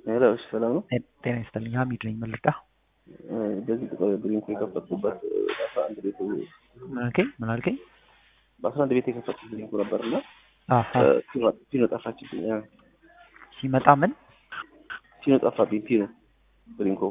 ሄሎ፣ እሺ፣ ሰላም ነው። ጤና ይስጥልኝ። ሀሚድ ነኝ። ምን ልርዳ? በዚህ ጥቁር ድሪንክ የከፈትኩበት በአስራ አንድ ቤቱ ምን አልከኝ? ምን አልከኝ? በአስራ አንድ ቤት የከፈትኩት ድሪንኩ ነበር እና አሀ ፒኖ ጠፋችብኝ። አ፣ ሲመጣ ምን ፒኖ ጠፋብኝ። ፒኖ ድሪንኩ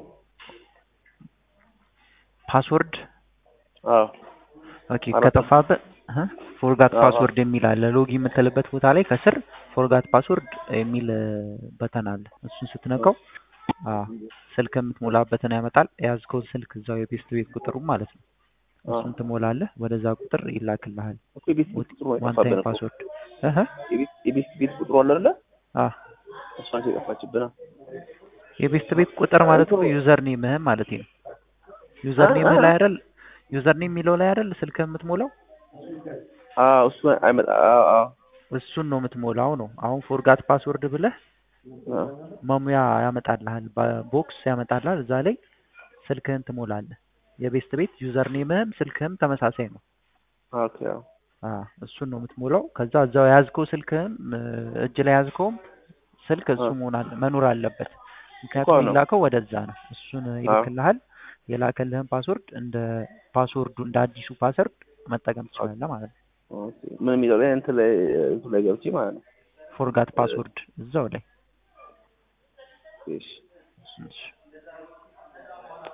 ፓስወርድ አዎ፣ ኦኬ። አራት ከጠፋብህ ፎርጋት አዎ። ፓስወርድ የሚል አለ። ሎጊ የምትልበት ቦታ ላይ ከስር ፎርጋት ፓስወርድ የሚል በተን አለ። እሱን ስትነካው አዎ ስልክ የምትሞላበትን ያመጣል። የያዝከውን ስልክ እዛው የቤስት ቤት ቁጥሩ ማለት ነው። እሱን ትሞላለህ። ወደዛ ቁጥር ይላክልሃል። እኮ የቤት ቤት ቁጥሩ ዋን አይጠፋብን ታይም እኮ ፓስወርድ እህ የቤት የቤት ቤት ቁጥሩ አለ አይደለ? አህ እሷን የጠፋችብን አ። የቤስት ቤት ቁጥር ማለት ነው። ዩዘር ኔምህም ማለት ነው። ዩዘር ኔምህ ላይ አይደል ዩዘር ኔም የሚለው ላይ አይደል ስልክ የምትሞላው አዎ፣ እሱ አይመጣ። አዎ፣ አዎ፣ እሱን ነው የምትሞላው ነው። አሁን ፎርጋት ፓስወርድ ብለህ አዎ። መሙያ ያመጣልሃል፣ ቦክስ ያመጣልሃል። እዛ ላይ ስልክህን ትሞላለህ። የቤስት ቤት ዩዘር ኔምህም ስልክህም ተመሳሳይ ነው። ኦኬ፣ አዎ። አ እሱን ነው የምትሞላው። ከዛ እዛው የያዝከው ስልክህም እ፣ እጅ ላይ ያዝከውም ስልክ እሱ አዎ። መሆን አለ መኖር አለበት። እኮ ምክንያቱም ነው። የሚላከው ወደዛ ነው። እሱን ይልክልሃል። የላከልህን ፓስወርድ እንደ ፓስወርዱ እንደ አዲሱ ፓስወርድ መጠቀም ትችላለህ ማለት ነው። ኦኬ። ምን የሚለው ላይ እንትን ላይ እንትን ላይ ገብቼ ማለት ነው። ፎርጋት ፓስወርድ እዛው ላይ እሺ እሺ